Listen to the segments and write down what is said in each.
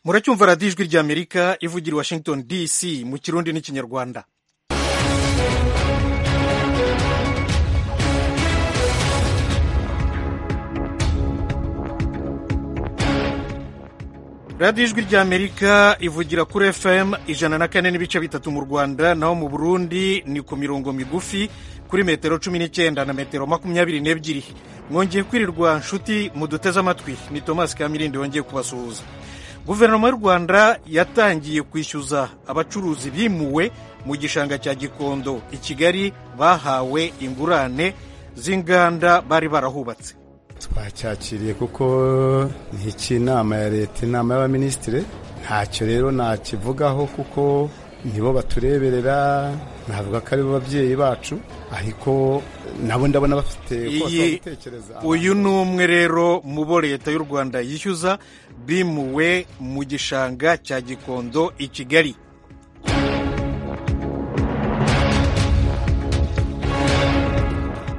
muracyumva radiyo ijwi ry'amerika ivugira i washington dc mu kirundi n'ikinyarwanda radiyo ijwi ry'amerika ivugira kuri fm ijana na kane n'ibice bitatu mu rwanda naho mu burundi ni ku mirongo migufi kuri metero cumi n'icyenda na metero makumyabiri n'ebyiri mwongeye kwirirwa nshuti muduteze amatwi ni tomasi kamirindi wongeye kubasuhuza guverinoma y'u rwanda yatangiye kwishyuza abacuruzi bimuwe mu gishanga cya gikondo i kigali bahawe ingurane z'inganda bari barahubatse twacyakiriye kuko ni icy'inama ya leta inama y'abaminisitiri ntacyo rero nakivugaho kuko nibo batureberera navuga ko ari bo babyeyi bacu ariko nabo ndabona bafite gutekereza uyu ni umwe rero mu bo leta y'u rwanda yishyuza bimuwe mu gishanga cya gikondo i kigali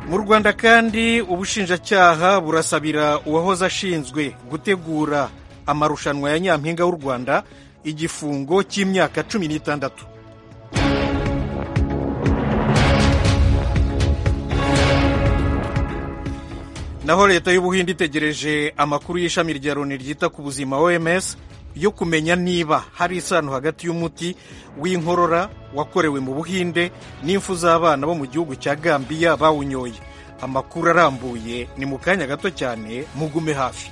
mu rwanda kandi ubushinjacyaha burasabira uwahoze ashinzwe gutegura amarushanwa ya nyampinga w'u rwanda igifungo cy'imyaka cumi n'itandatu naho leta y'ubuhinde itegereje amakuru y'ishami rya loni ryita ku buzima oms yo kumenya niba hari isano hagati y'umuti w'inkorora wakorewe mu buhinde n'impfu z'abana bo mu gihugu cya gambiya bawunyoye amakuru arambuye ni mu kanya gato cyane mugume hafi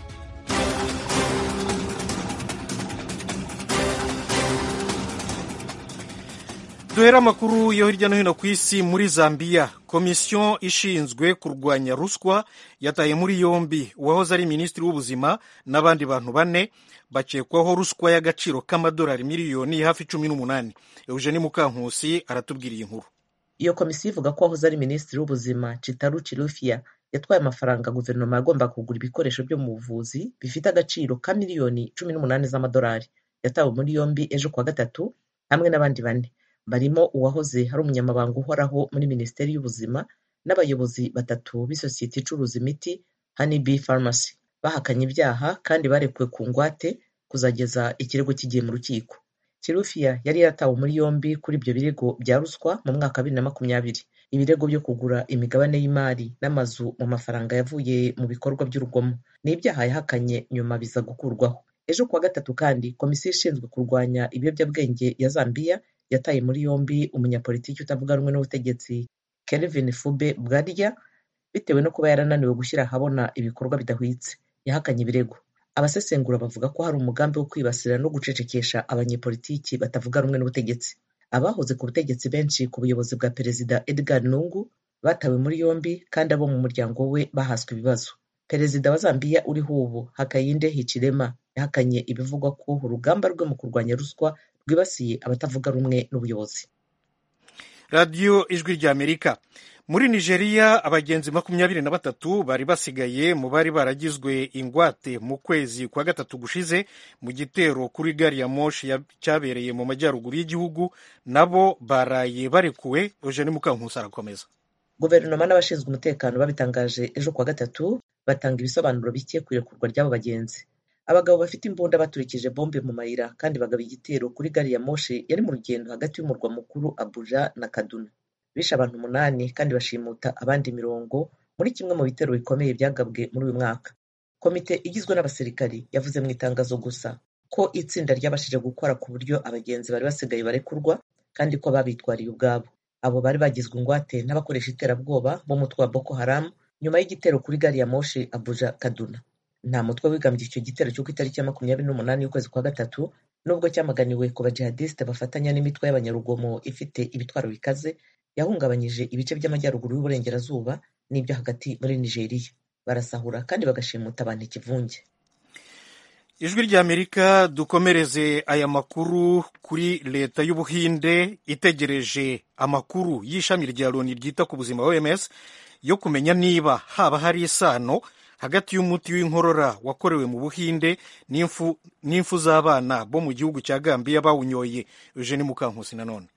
duhera amakuru yo hirya no hino ku isi muri zambiya komisiyo ishinzwe kurwanya ruswa yataye muri yombi uwahoze ari minisitiri w'ubuzima n'abandi bantu bane bakekwaho ruswa y'agaciro k'amadolari miliyoni hafi cumi n'umunani eugeni mukankusi aratubwiriye inkuru iyo komisiyo ivuga ko uwahoze ari minisitiri w'ubuzima citaru cirufiya yatwaye amafaranga guverinoma yagomba kugura ibikoresho byo mu buvuzi bifite agaciro ka miliyoni cumi n'umunani z'amadolari yatawe muri yombi ejo kuwa gatatu hamwe n'abandi bane barimo uwahoze hari umunyamabanga uhoraho muri minisiteri y'ubuzima n'abayobozi batatu b'isosiyete icuruza imiti honeybee pharmacy bahakanye ibyaha kandi barekuwe ku ngwate kuzageza ikirego kigiye mu rukiko kirufiya yari yatawe muri yombi kuri ibyo birego bya ruswa mu mwaka wa bibiri na makumyabiri ibirego byo kugura imigabane y'imari n'amazu mu mafaranga yavuye mu bikorwa by'urugomo ni ibyaha yahakanye nyuma biza gukurwaho ejo kuwa gatatu kandi komisiyo ishinzwe kurwanya ibiyobyabwenge ya zambiya yataye muri yombi umunyapolitiki utavuga rumwe n'ubutegetsi Kelvin Fube Bwarya bitewe no kuba yarananiwe gushyira ahabona ibikorwa bidahwitse yahakanye ibirego abasesengura bavuga ko hari umugambi wo kwibasira no gucecekesha abanyepolitiki batavuga rumwe n'ubutegetsi abahoze ku butegetsi benshi ku buyobozi bwa perezida Edgar Lungu batawe muri yombi kandi abo mu muryango we bahaswe ibibazo perezida wa Zambiya uriho ubu Hakainde Hichilema yahakanye ibivugwa ko urugamba rwe mu kurwanya ruswa rwibasiye abatavuga rumwe n'ubuyobozi radiyo ijwi rya amerika muri nigeria abagenzi makumyabiri na batatu bari basigaye mu bari baragizwe ingwate mu kwezi kwa gatatu gushize mu gitero kuri gari ya moshi cyabereye mu majyaruguru y'igihugu nabo baraye barekuwe eugene mukankusi arakomeza guverinoma n'abashinzwe umutekano babitangaje ejo kuwa gatatu batanga ibisobanuro bike ku irekurwa ry'abo bagenzi abagabo bafite imbunda baturikije bombe mu mayira kandi bagaba igitero kuri gari ya moshi yari mu rugendo hagati y'umurwa mukuru abuja na kaduna bishe abantu umunani kandi bashimuta abandi mirongo muri kimwe mu bitero bikomeye byagabwe muri uyu mwaka komite igizwe n'abasirikari yavuze mu itangazo gusa ko itsinda ryabashije gukora ku buryo abagenzi bari basigaye barekurwa kandi ko babitwariye ubwabo abo bari bagizwe ingwate n'abakoresha iterabwoba b'umutwe wa boko haramu nyuma y'igitero kuri gari ya moshi abuja kaduna nta mutwe wigambye icyo gitero cyo ku itariki ya makumyabiri n'umunani y'ukwezi kwa gatatu nubwo cyamaganiwe ku bajihadisite bafatanya n'imitwe y'abanyarugomo ifite ibitwaro bikaze yahungabanyije ibice by'amajyaruguru y'uburengerazuba n'ibyo hagati muri nigeria barasahura kandi bagashimuta abantu ikivunge ijwi ry'amerika dukomereze aya makuru kuri leta y'ubuhinde itegereje amakuru y'ishami rya loni ryita ku buzima oms yo kumenya niba haba hari isano hagati y'umuti w'inkorora wakorewe mu buhinde n'impfu z'abana bo mu gihugu cya gambiya bawunyoye eugene mukankusi nanone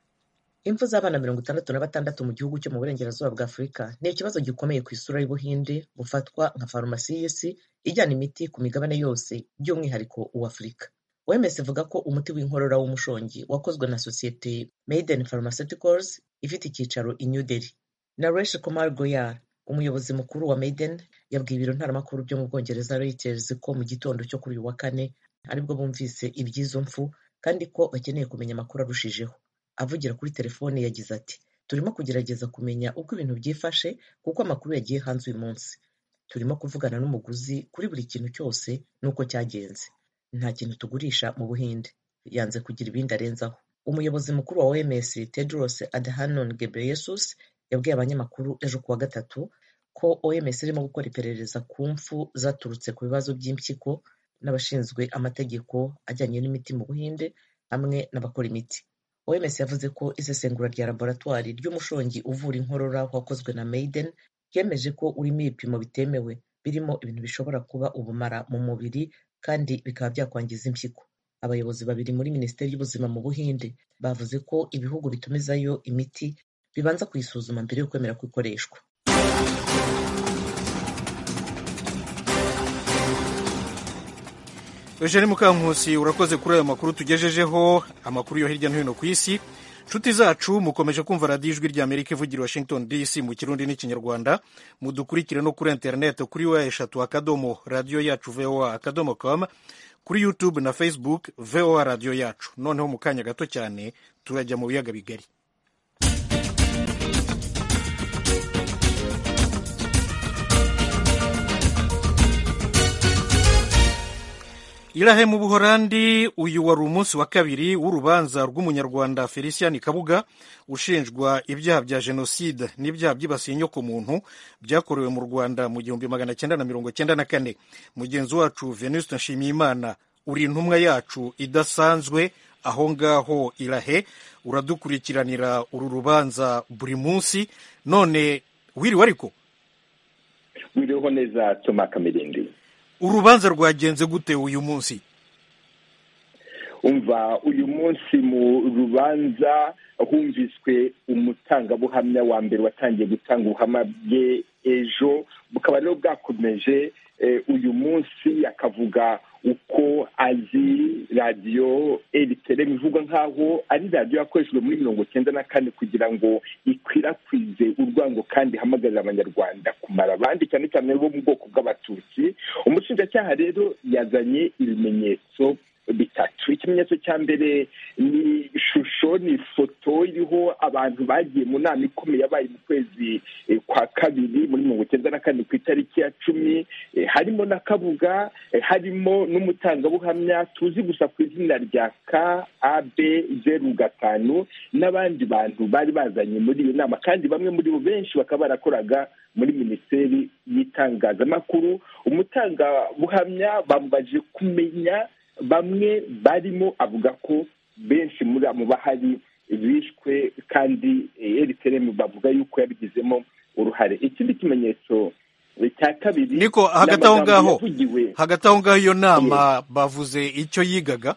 impfu z'abana mirongo itandatu na batandatu mu gihugu cyo mu burengerazuba bwa afurika ni ikibazo gikomeye ku isura y'ubuhinde bufatwa nka farumasi y'isi ijyana imiti ku migabane yose by'umwihariko uw'afurika wemes ivuga ko umuti w'inkorora w'umushongi wakozwe na sosiyete Maiden Pharmaceuticals ifite icyicaro i New Delhi Naresh Kumar Goyal umuyobozi mukuru wa Maiden yabwiye ibiro ntaramakuru byo mu Bwongereza Reuters ko mu gitondo cyo kuri uyu wa kane aribwo bumvise iby'izo mfu kandi ko bakeneye kumenya amakuru arushijeho avugira kuri telefone yagize ati turimo kugerageza kumenya uko ibintu byifashe kuko amakuru yagiye hanze uyu munsi turimo kuvugana n'umuguzi kuri buri kintu cyose n'uko cyagenze nta kintu tugurisha mu buhinde yanze kugira ibindi arenzaho umuyobozi mukuru wa OMS Tedros Adhanom Ghebreyesus yabwiye abanyamakuru ejo kuwa gatatu ko OMS irimo gukora iperereza ku mfu zaturutse ku bibazo by'impyiko n'abashinzwe amategeko ajyanye n'imiti mu buhinde hamwe n'abakora imiti OMS yavuze ko isesengura rya laboratwari ry'umushongi uvura inkorora wakozwe na Maiden ryemeje ko urimo ibipimo bitemewe birimo ibintu bishobora kuba ubumara mu mubiri kandi bikaba byakwangiza impyiko abayobozi babiri muri minisiteri y'ubuzima mu buhinde bavuze ko ibihugu bitumizayo imiti bibanza kuyisuzuma mbere yo kwemera ko ikoreshwa eugene mukankusi urakoze kuri ayo makuru tugejejeho amakuru yo hirya no hino ku isi inshuti zacu mukomeje kumva radiyo ijwi rya amerika ivugira washington dc mu kirundi n'ikinyarwanda mudukurikire no kuri interineti kuri wa eshatu akadomo radiyo yacu voa akadomo com kuri youtube na facebook voa radiyo yacu noneho mu kanya gato cyane turajya mu biyaga bigari irahe mu buhorandi uyu wari umunsi wa kabiri w'urubanza rw'umunyarwanda felicien kabuga ushinjwa ibyaha bya jenoside n'ibyaha byibasiye inyokomuntu byakorewe mu rwanda mu gihumbi magana cyenda na mirongo cyenda na kane mugenzi wacu venuste nshimiyimana uri intumwa yacu idasanzwe aho ngaho irahe uradukurikiranira uru rubanza buri munsi none wiriwe ariko wiriweho neza toma kamirindi urubanza rwagenze gute uyu munsi umva uyu munsi mu rubanza humviswe umutangabuhamya wa mbere watangiye gutanga ubuhamya bwe ejo bukaba rero bwakomeje uyu munsi akavuga uko azi radiyo eritere bivugwa nk'aho ari radiyo yakoreshejwe muri mirongo cyenda na kane kugira ngo ikwirakwize urwango kandi ihamagarira abanyarwanda kumara abandi cyane cyane bo mu bwoko bw'abatutsi umushinjacyaha rero yazanye ibimenyetso bitatu ikimenyetso cya mbere ni ishusho ni ifoto iriho abantu bagiye mu nama ikomeye yabaye mu kwezi kwa kabiri muri mirongo icyenda na kane ku itariki ya cumi harimo na kabuga harimo n'umutangabuhamya tuzi gusa ku izina rya ka abe zeru gatanu n'abandi bantu bari bazanye muri iyo nama kandi bamwe muri bo benshi bakaba barakoraga muri minisiteri y'itangazamakuru umutangabuhamya bambaje kumenya bamwe barimo avuga ko benshi muri abo bahari bishwe kandi eritere bavuga yuko yabigizemo uruhare ikindi kimenyetso cya kabiri niko hagati aho ngaho hagati aho ngaho iyo nama bavuze icyo yigaga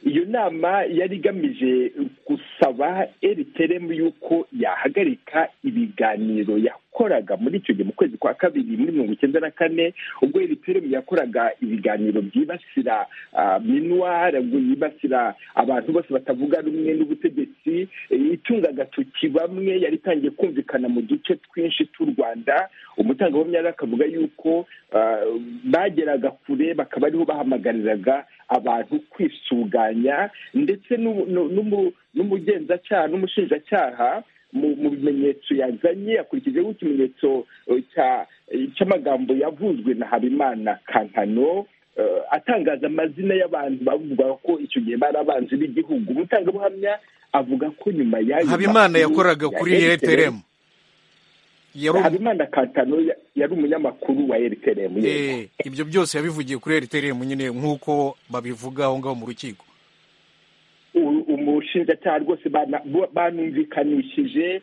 iyo nama yari igamije gusaba eriteremu y'uko yahagarika ibiganiro yakoraga muri icyo gihe mu kwezi kwa kabiri muri mirongo icyenda na kane ubwo eriteremu yakoraga ibiganiro byibasira minuwari byibasira abantu bose batavuga rumwe n'ubutegetsi itunga agatoki bamwe yari itangiye kumvikana mu duce twinshi tw'u rwanda umutangabuhamya rero akavuga yuko bageraga kure bakaba ariho bahamagariraga abantu kwisuganya ndetse n'umugenzacyaha n'umushinjacyaha mu bimenyetso yazanye akurikijeho ikimenyetso cy'amagambo yavuzwe na habimana kankano atangaza amazina y'abantu bavuga ko icyo gihe bari abanzi b'igihugu umutangabuhamya avuga ko nyuma y'ayo habimana yakoraga kuri rtrm habimana kankano yari umunyamakuru wa rtrm ibyo byose yabivugiye kuri rtrm nyine nk'uko babivuga aho ngaho mu rukiko umushinjacyaha rwose banumvikanishije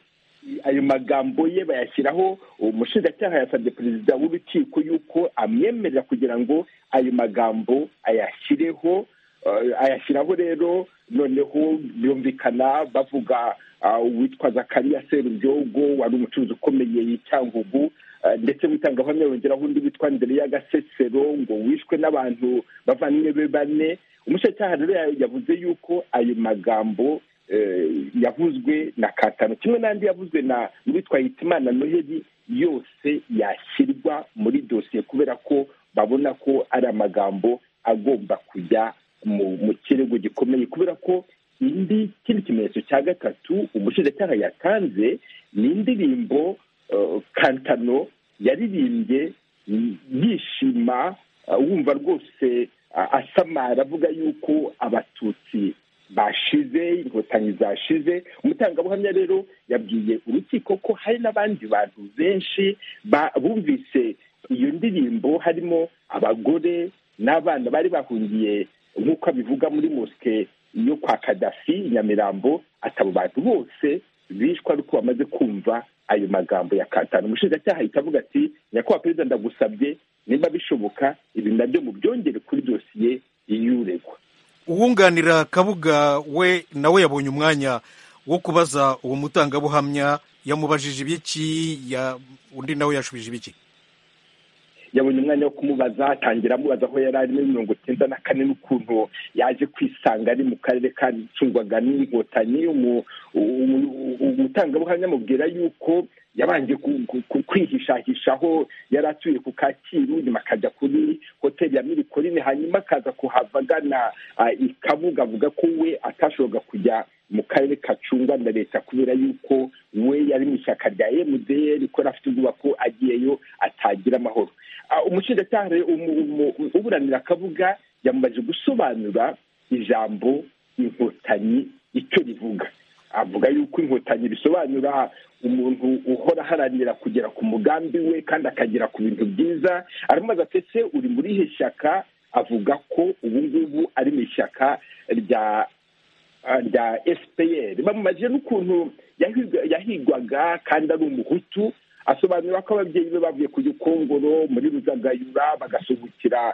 ayo magambo ye bayashyiraho umushinjacyaha yasabye perezida w'urukiko yuko amwemerera kugira ngo ayo magambo ayashyireho ayashyiraho rero noneho byumvikana bavuga uwitwa zakariya serubyogo wari umucuruzi ukomeye y'i cyangugu ndetse mutangabuhamya yongeraho undi witwa ndereya gasesero ngo wishwe n'abantu bavandimwe be bane umushinjacyaha rero yavuze yuko ayo magambo yavuzwe na katano kimwe n'andi yavuzwe na uwitwa hitimana noheli yose yashyirwa muri dosiye kubera ko babona ko ari amagambo agomba kujya mu kirego gikomeye kubera ko indi kindi kimenyetso cya gatatu umushinjacyaha yatanze ni indirimbo kantano yaririmbye yishima wumva rwose asamara avuga yuko abatutsi bashize inkotanyi zashize umutangabuhamya rero yabwiye urukiko ko hari n'abandi bantu benshi bumvise iyo ndirimbo harimo abagore n'abana bari bahungiye nk'uko abivuga muri mosike yo kwa kadafi nyamirambo atabo bantu bose bishwa ari uko bamaze kumva ayo magambo ya katanu umushinjacyaha ahita avuga ati nyakubahwa perezida ndagusabye niba bishoboka ibi nabyo mu byongere kuri dosiye y'uregwa uwunganira kabuga we nawe yabonye umwanya wo kubaza uwo mutangabuhamya yamubajije ibiki undi nawe yashubije ibiki yabonye umwanya wo kumubaza atangira amubaza aho yari arimo mirongo icyenda na kane n'ukuntu yaje kwisanga ari mu karere kacungwaga n'inkotanyi umutangabuhamya amubwira yuko yabanje kwihishahishaho yari atuye ku kacyiru nyuma akajya kuri hoteli ya mirikorine hanyuma akaza kuhava agana ikabuga avuga ko we atashoboraga kujya mu karere kacungwa na leta kubera yuko we yari mu ishyaka rya emudiyeri ko afite ubwoba ko agiyeyo atagira amahoro umushinjacyaha uburanira akavuga yamubajije gusobanura ijambo inkotanyi icyo rivuga avuga yuko inkotanyi bisobanura umuntu uhora aharanira kugera ku mugambi we kandi akagera ku bintu byiza aramubaza ati ese uri muri iri shyaka avuga ko ubu ngubu ari mu ishyaka rya rya fpr bamubajije n'ukuntu yahigwaga kandi ari umuhutu asobanura ko ababyeyi be bavuye ku gikongoro muri ruzagayura bagasuhukira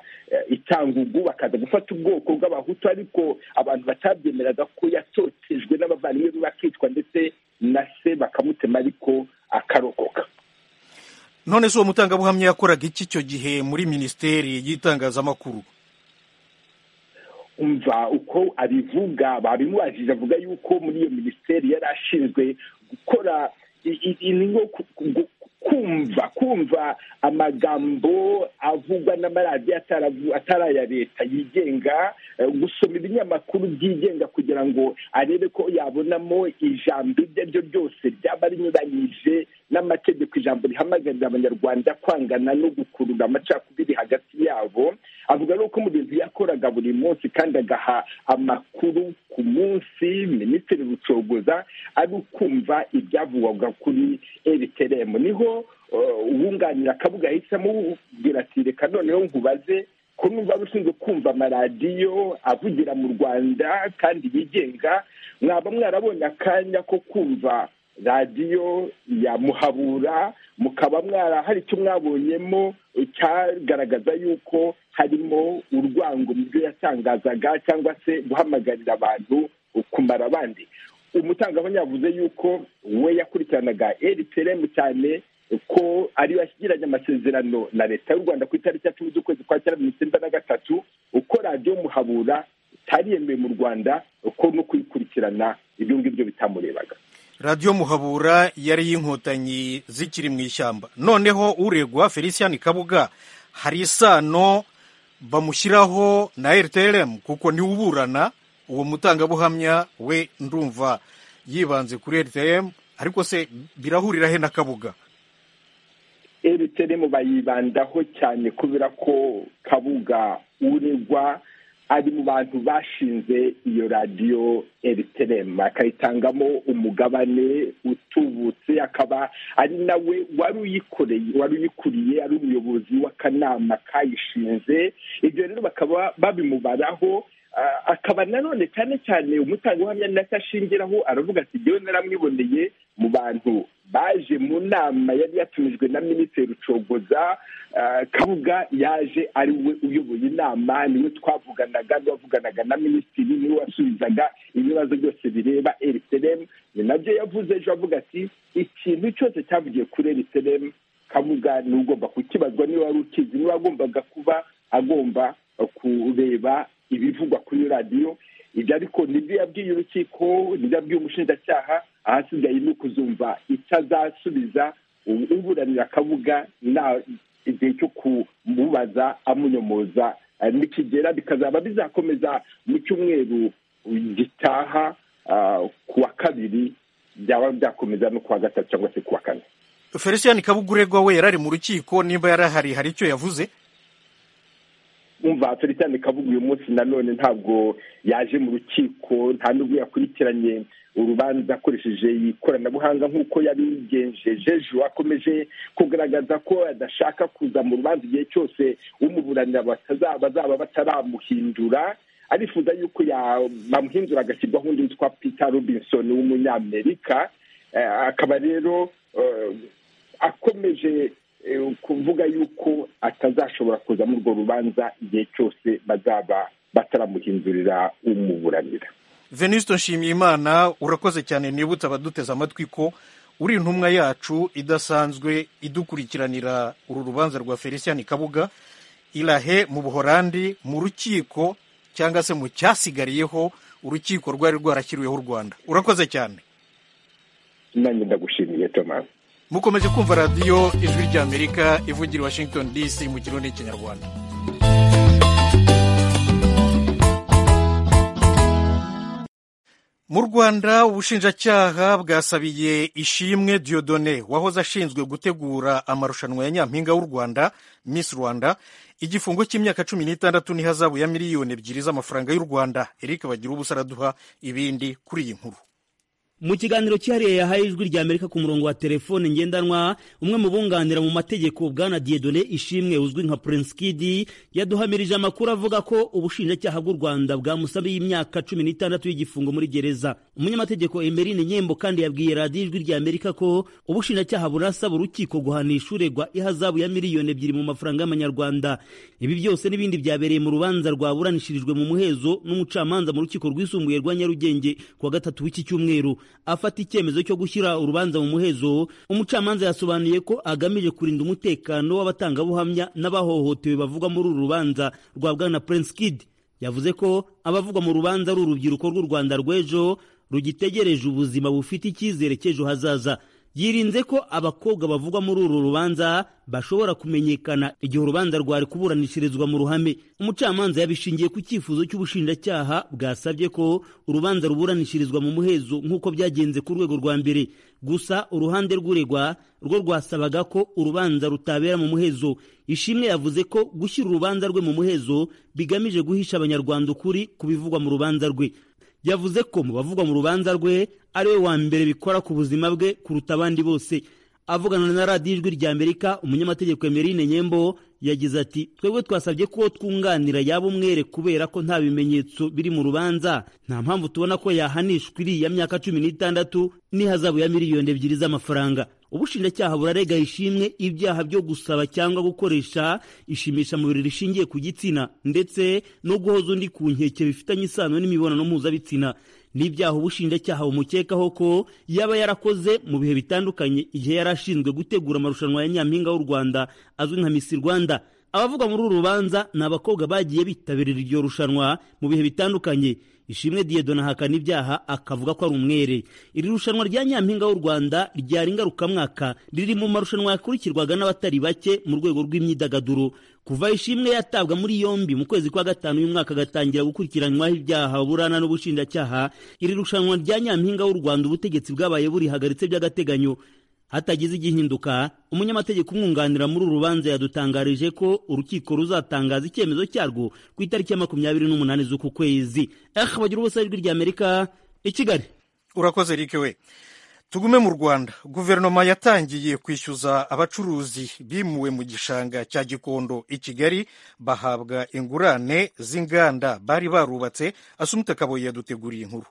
itangugu bakaza gufata ubwoko bw'abahutu ariko abantu batabyemeraga ko yatotejwe n'abavandimwe be bakicwa ndetse na se bakamutema ariko akarokoka none se uwo mutangabuhamya yakoraga iki icyo gihe muri minisiteri y'itangazamakuru umva uko abivuga babimubajije avuga yuko muri iyo minisiteri yari ashinzwe gukora kumva kumva amagambo avugwa n'amaradiyo atari aya leta yigenga gusoma ibinyamakuru byigenga kugira ngo arebe ko yabonamo ijambo iryo ari ryo ryose ryaba rinyuranyije n'amategeko ijambo rihamagarira abanyarwanda kwangana no gukurura amacakubiri hagati yabo avuga ko mu bintu yakoraga buri munsi kandi agaha amakuru ku munsi minisitiri rucogoza ari ukumva ibyavugwaga kuri rtrm niho uwunganira akabuga yahisemo ubwira ati reka noneho nkubaze ko numva rushinzwe kumva amaradiyo avugira mu rwanda kandi yigenga mwaba mwarabonye akanya ko kumva radiyo ya muhabura mukaba mwara hari icyo mwabonyemo cyagaragaza yuko harimo urwango mu byo yatangazaga cyangwa se guhamagarira abantu kumara abandi umutangabuhamya yavuze yuko we yakurikiranaga rtrm cyane ko ariyo yashyikiranye amasezerano na leta y'u rwanda ku itariki ya cumi z'ukwezi kwa cyenda mirongo icyenda na gatatu uko radiyo muhabura itari yemewe mu rwanda uko no kuyikurikirana ibyo ngibyo bitamurebaga radiyo muhabura yari y'inkotanyi zikiri mu ishyamba noneho uregwa felicien kabuga hari isano bamushyiraho na rtrm kuko niwe uburana uwo mutangabuhamya we ndumva yibanze kuri rtrm ariko se birahurira he na kabuga rtrm bayibandaho cyane kubera ko kabuga uregwa ari mu bantu bashinze iyo radiyo rtrm akayitangamo umugabane utubutse akaba ari nawe wari uyikoreye wari uyikuriye ari umuyobozi w'akanama kayishinze ibyo rero bakaba babimubaraho akaba nanone cyane cyane umutangabuhamya ntacyo ashingiraho aravuga ati jyewe naramwiboneye mu bantu baje mu nama yari yatumijwe na minisitiri rucogoza kabuga yaje ari we uyoboye inama niwe twavuganaga n'uwavuganaga na minisitiri niwe wasubizaga ibibazo byose bireba rtrm ni nabyo yavuze ejo avuga ati ikintu cyose cyavugiye kuri rtrm bakavuga ni ugomba kukibazwa niba wari ukizi niba agombaga kuba agomba kureba ibivugwa kuri radiyo ibyo ariko nibyo yabwiye urukiko nibyo yabwiye umushinjacyaha ahasigaye ni ukuzumva icyo azasubiza uburanira akavuga nta igihe cyo kumubaza amunyomoza nikigera bikazaba bizakomeza mu cyumweru gitaha ku wa kabiri byaba byakomeza no ku wa gatatu cyangwa se ku wa kane felicien kabuguregwa we yari ari mu rukiko nimba yari ahari hari icyo yavuze umva felicien kabugu uyu munsi nanone ntabwo yaje mu rukiko nta nubwo yakurikiranye urubanza akoresheje ikoranabuhanga nk'uko yabigenjeje ejo akomeje kugaragaza ko adashaka kuza mu rubanza igihe cyose umuburanira bazaba bataramuhindura arifuza yuko bamuhindura agashyirwaho undi witwa peter robinson w'umunyamerika akaba rero akomeje kuvuga yuko atazashobora kuza muri urwo rubanza igihe cyose bazaba bataramuhindurira umuburanira venisito nshimiyimana urakoze cyane nibutse abaduteze amatwi ko uri intumwa yacu idasanzwe idukurikiranira uru rubanza rwa felicien kabuga irahe mu buhorandi mu rukiko cyangwa se mu cyasigariyeho urukiko rwari rwarashyiriweho u rwanda urakoze cyane nanjye ndagushimiye tomasi mukomeje kumva radiyo ijwi ry'amerika ivugira i washington dc mu kirundi n'ikinyarwanda mu rwanda ubushinjacyaha bwasabiye ishimwe diodone wahoze ashinzwe gutegura amarushanwa ya nyampinga w'u rwanda miss rwanda igifungo cy'imyaka cumi n'itandatu n'ihazabu ya miliyoni ebyiri z'amafaranga y'u rwanda eric bagira ubusa araduha ibindi kuri iyi nkuru mu kiganiro cyihariye yahaye ijwi rya amerika ku murongo wa telefone ngendanwa umwe mu bunganira mu mategeko bwana diedone ishimwe uzwi nka prince kidi yaduhamirije amakuru avuga ko ubushinjacyaha bw'u rwanda bwamusabiye imyaka cumi n'itandatu y'igifungo muri gereza umunyamategeko emerine nyembo kandi yabwiye radiyo ijwi rya amerika ko ubushinjacyaha burasaba urukiko guhanisha uregwa ihazabu ya miliyoni ebyiri mu mafaranga y'amanyarwanda ibi byose n'ibindi byabereye mu rubanza rwaburanishirijwe mu muhezo n'umucamanza mu rukiko rwisumbuye rwa nyarugenge kuwa gatatu w'iki cyumweru afata icyemezo cyo gushyira urubanza mu muhezo umucamanza yasobanuye ko agamije kurinda umutekano w'abatangabuhamya n'abahohotewe bavugwa muri uru rubanza rwa bwana prince kid yavuze ko abavugwa mu rubanza ari urubyiruko rw'u rwanda rw'ejo rugitegereje ubuzima bufite icyizere cy'ejo hazaza yirinze ko abakobwa bavugwa muri uru rubanza bashobora kumenyekana igihe urubanza rwari kuburanishirizwa mu ruhame umucamanza yabishingiye ku cyifuzo cy'ubushinjacyaha bwasabye ko urubanza ruburanishirizwa mu muhezo nk'uko byagenze ku rwego rwa mbere gusa uruhande rw'uregwa rwo rwasabaga ko urubanza rutabera mu muhezo ishimwe yavuze ko gushyira urubanza rwe mu muhezo bigamije guhisha abanyarwanda ukuri ku bivugwa mu rubanza rwe yavuze ko mu bavugwa mu rubanza rwe ari we wa mbere bikora ku buzima bwe kuruta abandi bose avugana na radiyo ijwi rya amerika umunyamategeko emerine nyembo yagize ati twebwe twasabye ko twunganira yaba umwere kubera ko nta bimenyetso biri mu rubanza nta mpamvu tubona ko yahanishwa iriya myaka cumi n'itandatu n'ihazabu ya miliyoni ebyiri z'amafaranga ubushinjacyaha burarega ishimwe ibyaha byo gusaba cyangwa gukoresha ishimisha mubiri rishingiye ku gitsina ndetse no guhoza undi ku nkeke bifitanye isano n'imibonano mpuzabitsina n'ibyaha ubushinjacyaha bumukekaho ko yaba yarakoze mu bihe bitandukanye igihe yari ashinzwe gutegura amarushanwa ya nyampinga w'u rwanda azwi nka misi rwanda abavugwa muri uru rubanza ni abakobwa bagiye bitabirira iryo rushanwa mu bihe bitandukanye ishimwe diyedona ahakana ibyaha akavuga ko ari umwere iri rushanwa rya nyampinga w'u rwanda ryari ingarukamwaka riri mu marushanwa yakurikirwaga n'abatari bake mu rwego rw'imyidagaduro kuva ishimwe yatabwa muri yombi mu kwezi kwa gatanu uyu mwaka agatangira gukurikiranywaho ibyaha burana n'ubushinjacyaha iri rushanwa rya nyampinga w'u rwanda ubutegetsi bwabaye burihagaritse by'agateganyo hatagize igihinduka umunyamategeko umwunganira muri uru rubanza yadutangarije ko urukiko ruzatangaza icyemezo cyarwo ku itariki ya makumyabiri n'umunani z'uku kwezi aha bagira ubusa ijwi rya amerika i kigali urakoze eric we tugume mu rwanda guverinoma yatangiye kwishyuza abacuruzi bimuwe mu gishanga cya gikondo i kigali bahabwa ingurane z'inganda bari barubatse asumute kabuye yaduteguriye inkuru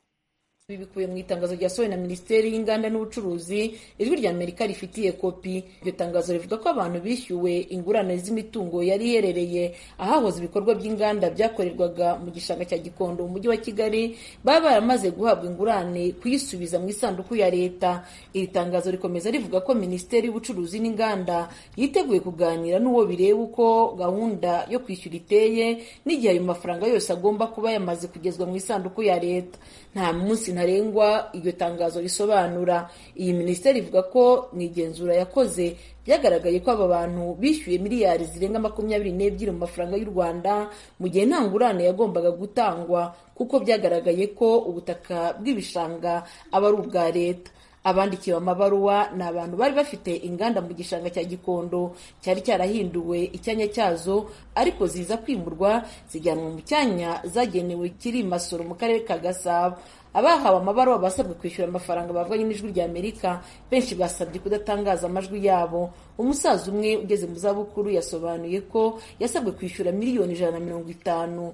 ibi bikubiye mu itangazo ryasohowe na minisiteri y'inganda n'ubucuruzi ijwi rya amerika rifitiye kopi iryo tangazo rivuga ko abantu bishyuwe ingurane z'imitungo yari iherereye ahahoze ibikorwa by'inganda byakorerwaga mu gishanga cya gikondo mu mujyi wa kigali baba baramaze guhabwa ingurane kuyisubiza mu isanduku ya leta iri tangazo rikomeza rivuga ko minisiteri y'ubucuruzi n'inganda yiteguye kuganira n'uwo bireba uko gahunda yo kwishyura iteye n'igihe ayo mafaranga yose agomba kuba yamaze kugezwa mu isanduku ya leta nta munsi ntarengwa iryo tangazo risobanura iyi minisiteri ivuga ko mu igenzura yakoze byagaragaye ko aba bantu bishyuye miliyari zirenga makumyabiri n'ebyiri mu mafaranga y'u rwanda mu gihe nta ngurane yagombaga gutangwa kuko byagaragaye ko ubutaka bw'ibishanga aba ari ubwa leta abandikiwe amabaruwa ni abantu bari bafite inganda mu gishanga cya gikondo cyari cyarahinduwe icyanya cyazo ariko ziza kwimurwa zijyanwa mu cyanya zagenewe kiri masoro mu karere ka gasabo abahawe amabaruwa basabwe kwishyura amafaranga bavuganye n'ijwi rya amerika benshi basabye kudatangaza amajwi yabo umusaza umwe ugeze mu zabukuru yasobanuye ko yasabwe kwishyura miliyoni ijana na mirongo itanu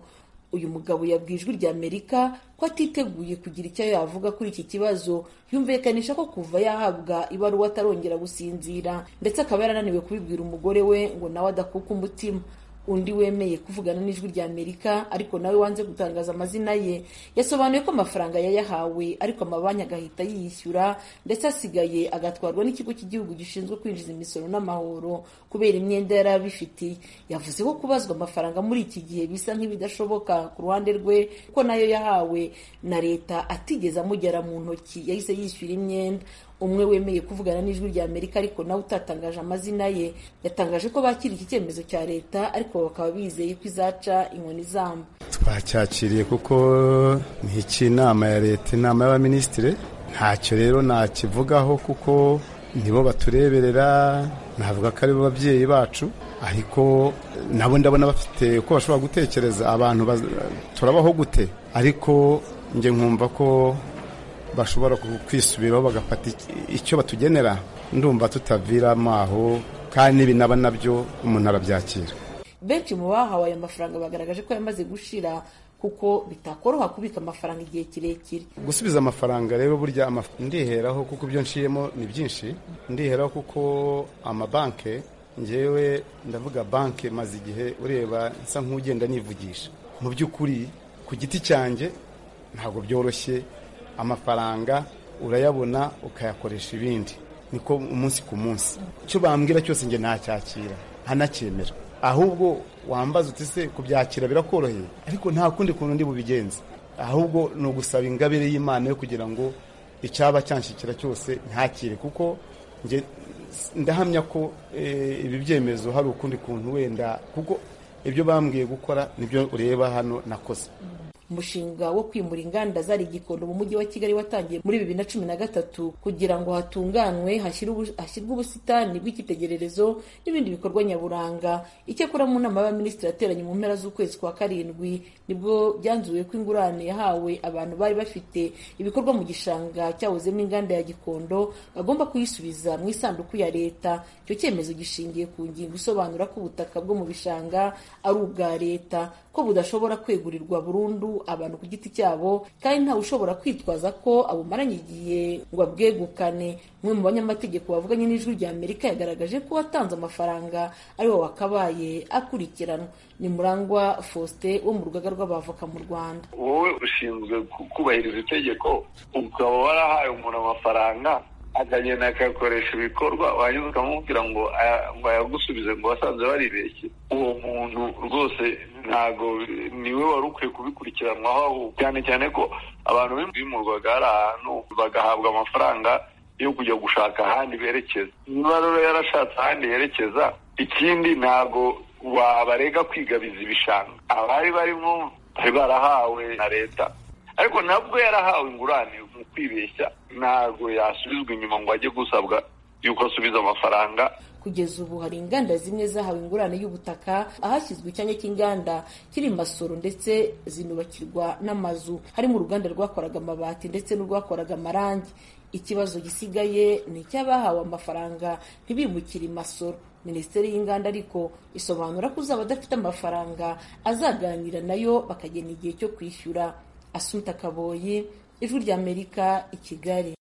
uyu mugabo yabwiye ijwi rya amerika ko atiteguye kugira icyo yavuga kuri iki kibazo yumvikanisha ko kuva yahabwa ibaruwa atarongera gusinzira ndetse akaba yarananiwe kubibwira umugore we ngo nawe adakuka umutima undi wemeye kuvugana n'ijwi rya amerika ariko nawe wanze gutangaza amazina ye yasobanuye ko amafaranga yayahawe ariko amabanki agahita yiyishyura ndetse asigaye agatwarwa n'ikigo cy'igihugu gishinzwe kwinjiza imisoro n'amahoro kubera imyenda yari abifitiye yavuze ko kubazwa amafaranga muri iki gihe bisa nk'ibidashoboka ku ruhande rwe ko nayo yahawe na leta atigeze amugera mu ntoki yahise yishyura imyenda umwe wemeye kuvugana n'ijwi rya amerika ariko nawe utatangaje amazina ye yatangaje ko bakira iki cyemezo cya leta ariko bakaba bizeye ko izaca inkoni izamba twacyakiriye kuko ni icy'inama ya leta inama y'abaminisitiri ntacyo rero nakivugaho kuko nibo batureberera navuga ko ari bo babyeyi bacu ariko nabo ndabona bafite uko bashobora gutekereza abantu turabaho gute ariko njye nkumva ko bashobora kwisubiraho bagafata icyo batugenera ndumva tutaviramo aho kandi n'ibi naba nabyo umuntu arabyakira benshi mu bahawe ayo mafaranga bagaragaje ko yamaze gushira kuko bitakoroha kubika amafaranga igihe kirekire gusubiza amafaranga rero burya ndiheraho kuko ibyo nciyemo ni byinshi ndiheraho kuko amabanki ngewe ndavuga banki maze igihe ureba nsa nk'ugenda nivugisha mu by'ukuri ku giti cyanjye ntabwo byoroshye amafaranga urayabona ukayakoresha ibindi niko umunsi ku munsi icyo bambwira cyose njye ntacyakira ntanacyemera ahubwo wambaza uti se kubyakira birakoroheye ariko nta kundi kuntu ndi bubigenze ahubwo ni ugusaba ingabire y'imana yo kugira ngo icyaba cyanshyikira cyose ntakire kuko njye ndahamya ko ibi byemezo hari ukundi kuntu wenda kuko ibyo bambwiye gukora nibyo ureba hano nakoze umushinga wo kwimura inganda zari igikondo mu mujyi wa kigali watangiye muri bibiri na cumi na gatatu kugira ngo hatunganwe hashyirwe ubusitani bw'icyitegererezo n'ibindi bikorwa nyaburanga icyakora mu nama y'abaminisitiri yateranye mu mpera z'ukwezi kwa karindwi nibwo byanzuwe ko ingurane yahawe abantu bari bafite ibikorwa mu gishanga cyahozemo inganda ya gikondo bagomba kuyisubiza mu isanduku ya leta icyo cyemezo gishingiye ku ngingo isobanura ko ubutaka bwo mu bishanga ari ubwa leta ko budashobora kwegurirwa burundu abantu ku giti cyabo kandi ntawe ushobora kwitwaza ko abumaranye igihe ngo abwegukane umwe mu banyamategeko bavuganye n'ijwi rya amerika yagaragaje ko watanze amafaranga ariwe wakabaye akurikiranwa ni murangwa faustin wo mu rugaga rw'abavoka mu rwanda wowe ushinzwe kubahiriza itegeko ukaba warahaye umuntu amafaranga akagenda akayakoresha ibikorwa wanyuze ukamubwira ngo ayagusubize ngo wasanze baribeshye uwo muntu rwose ntabwo niwe wari ukwiye kubikurikiranwaho cyane cyane ko abantu bimurwaga hari ahantu bagahabwa amafaranga yo kujya gushaka ahandi berekeza niba rero yarashatse ahandi yerekeza ikindi ntabwo wabarega kwigabiza ibishanga abari barimo bari barahawe na leta ariko nabwo yarahawe ingurane mu kwibeshya ntabwo yasubizwa inyuma ngo ajye gusabwa yuko asubiza amafaranga kugeza ubu hari inganda zimwe zahawe ingurane y'ubutaka ahashyizwe icyanya cy'inganda kiri masoro ndetse zinubakirwa n'amazu harimo uruganda rwakoraga amabati ndetse n'urwakoraga amarangi ikibazo gisigaye ni icy'abahawe amafaranga ntibimukire imasoro minisiteri y'inganda ariko isobanura ko uzaba adafite amafaranga azaganira nayo bakagena igihe cyo kwishyura asuta kaboyi ijwi ry'amerika i kigali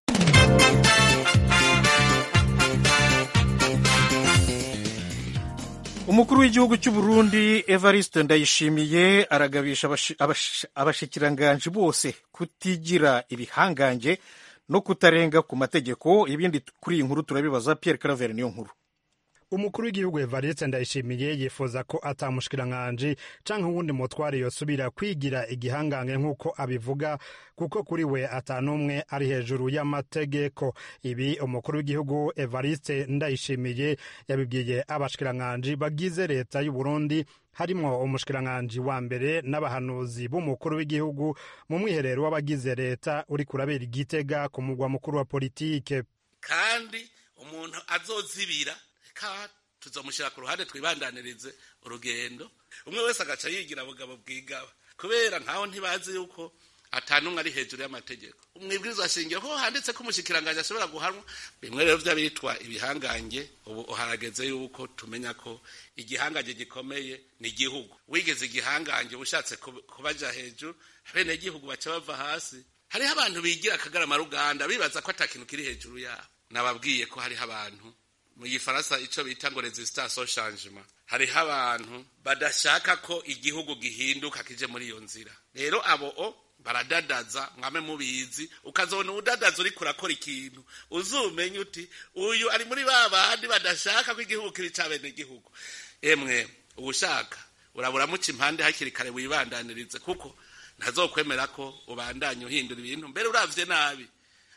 umukuru w'igihugu cy'u Burundi evariste ndayishimiye aragabisha abashi- abashi- abashikiranganji bose kutigira ibihangange no kutarenga ku mategeko ibindi kuri iyi nkuru turabibaza pierre claver niyo nkuru umukuru w'igihugu evariste ndayishimiye yifuza ko atamushikirankanje canke uwundi mutwari yosubira kwigira igihangange nk'uko abivuga kuko kuri we atanumwe ari hejuru y'amategeko ibi umukuru w'igihugu evariste ndayishimiye yabibwiye abashikirankanje bagize leta y'u burundi harimwo umushikiranganji wa mbere n'abahanuzi b'umukuru w'igihugu mu mwiherero w'abagize leta uri kurabera igitega ku mugwa mukuru wa politike kandi umuntu azozibira ka tuzamushyira ku ruhande twibandanirize urugendo umwe wese agaca yigira bugabo bwigaba kubera nkaho ntibazi yuko atanumwe ari hejuru y'amategeko umwibwiriza ashingira ko handitse ko umushikiranganji ashobora guhanwa bimwe rero by'abitwa ibihangange ubu harageze yuko tumenya ko igihangange gikomeye ni igihugu wigeze igihangange uba ushatse kub- kubaja hejuru bene igihugu baca bava hasi hariho abantu bigira akagarama ruganda bibaza ko atakintu kiri hejuru yabo nababwiye ko hariho abantu mu gifaransa icyo bita ngo resistance au changement hariho abantu badashaka ko igihugu gihinduka kije muri iyo nzira rero abo o baradadaza mwame mubizi ukazabona udadaza uri kurakora ikintu uzumenye uti uyu ari muri ba bandi badashaka ko igihugu kiri cya bene igihugu emwe ugushaka urabura muca impande hakiri kare wibandanirize kuko ntazokwemera ko ubandanye uhindura ibintu mbere uravye nabi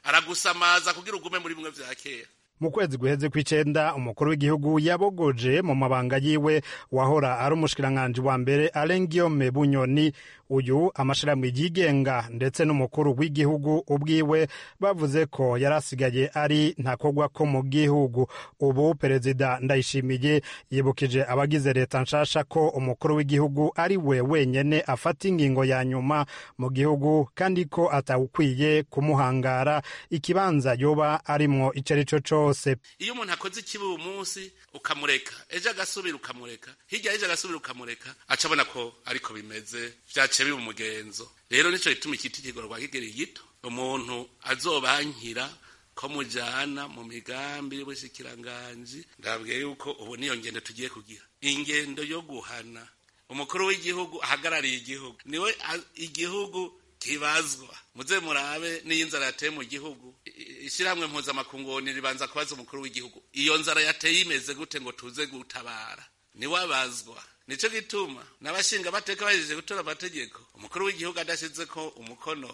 aragusamaza kugira ugume muri bimwe vya kera mu kwezi guheze kw'icenda umukuru w'igihugu yabogoje mu mabanga yiwe wahora ari umushikiranganji wa mbere Alain Guillaume Bunyoni uyu amashirahamwe yigenga ndetse n'umukuru w'igihugu ubwiwe bavuze ko yari asigaye ari ntakogwa ko mu gihugu ubu perezida ndayishimiye yibukije abagize leta nshasha ko umukuru w'igihugu ari we wenyene afata ingingo ya nyuma mu gihugu kandi ko atawukwiye kumuhangara ikibanza yoba arimwo ico ari co cose iyo umuntu akoze ikibi uyu munsi ukamureka ejo agasubira ukamureka hirya y'ejo agasubira ukamureka aca abona ko ariko bimeze vyaciye biba umugenzo rero nico gituma ikitigorwa kigeri gito umuntu azobankira ko mujana mu migambi y'ubushikiranganji ndabwiye yuko ubu niyo ngendo tugiye kugira ingendo yo guhana umukuru w'igihugu ahagarariye igihugu niwe a- igihugu kibazwa muze murabe n'iyo inzara yateye mu gihugu I- ishyirahamwe mpuzamakungu ribanza kubaza umukuru w'igihugu iyo nzara yateye imeze gute ngo tuze gutabara niwabazwa nicyo gituma n'abashinga amateka bahejeje gutora amategeko umukuru w'igihugu adashyize ko umukono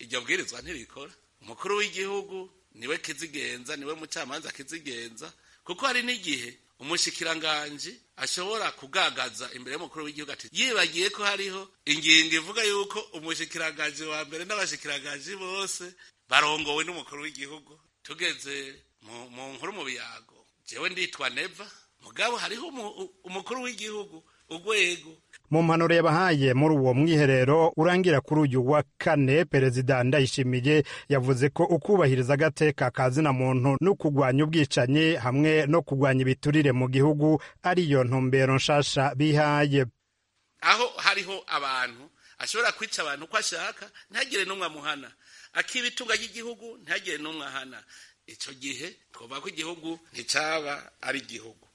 iryo bwirizwa ntirikora umukuru w'igihugu niwe kizigenza niwe mucamanza kizigenza kuko hari n'igihe umushikiranganji ashobora kugagaza imbere y'umukuru w'igihugu ati yibagiye ko hariho ingingo ivuga yuko umushikiranganji wa mbere n'abashikiranganji bose barongowe n'umukuru w'igihugu tugeze mu- mu nkuru mu biyago jewe nditwa neva mugabo hariho umu- umukuru w'igihugu urwego mu mpanuro yabahaye muri uwo mwiherero urangira kuri uyu wa kane perezida ndayishimiye yavuze ko ukubahiriza agateka ka zina muntu no kurwanya ubwicanyi hamwe no kurwanya ibiturire mu gihugu ariyo ntumbero nshasha bihaye aho hariho abantu ashobora kwica abantu uko ashaka ntagire n'umwe amuhana akiba itunga ry'igihugu ntagire n'umwe ahana icyo gihe twumva ko igihugu nticyaba ari igihugu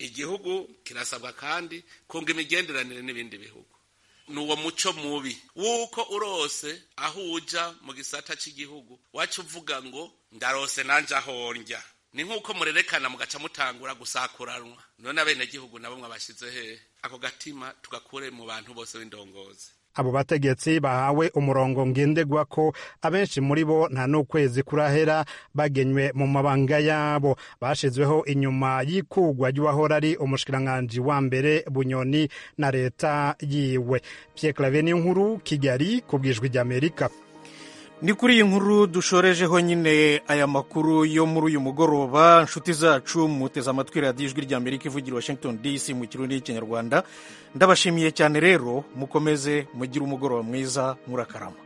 igihugu kirasabwa kandi kunga imigenderanire n'ibindi bihugu ni uwo muco mubi w'uko urose aho uja mu gisata cy'igihugu wacu uvuga ngo ndarose nanjye ahonjya ni nk'uko murerekana mugaca mutangura gusakuranwa none abenegihugu nabo mwabashyize hehe ako gatima tugakure mu bantu bose b'indongozi abo bategetsi bahawe umurongo ngendegwa ko abenshi muri bo nta n'ukwezi kurahera bagenywe mu mabanga yabo bashizweho inyuma y'ikugwa ry'uwahora ari umushikiranganji wa mbere bunyoni na leta yiwe pierre clave nkuru kigali ku bwijwi ry'amerika ni kuri iyi nkuru dushorejeho nyine aya makuru yo muri uyu mugoroba inshuti zacu muteze amatwi radiyo ijwi ry'amerika ivugira i washington dc mu kirundi y'ikinyarwanda ndabashimiye cyane rero mukomeze mugire umugoroba mwiza murakarama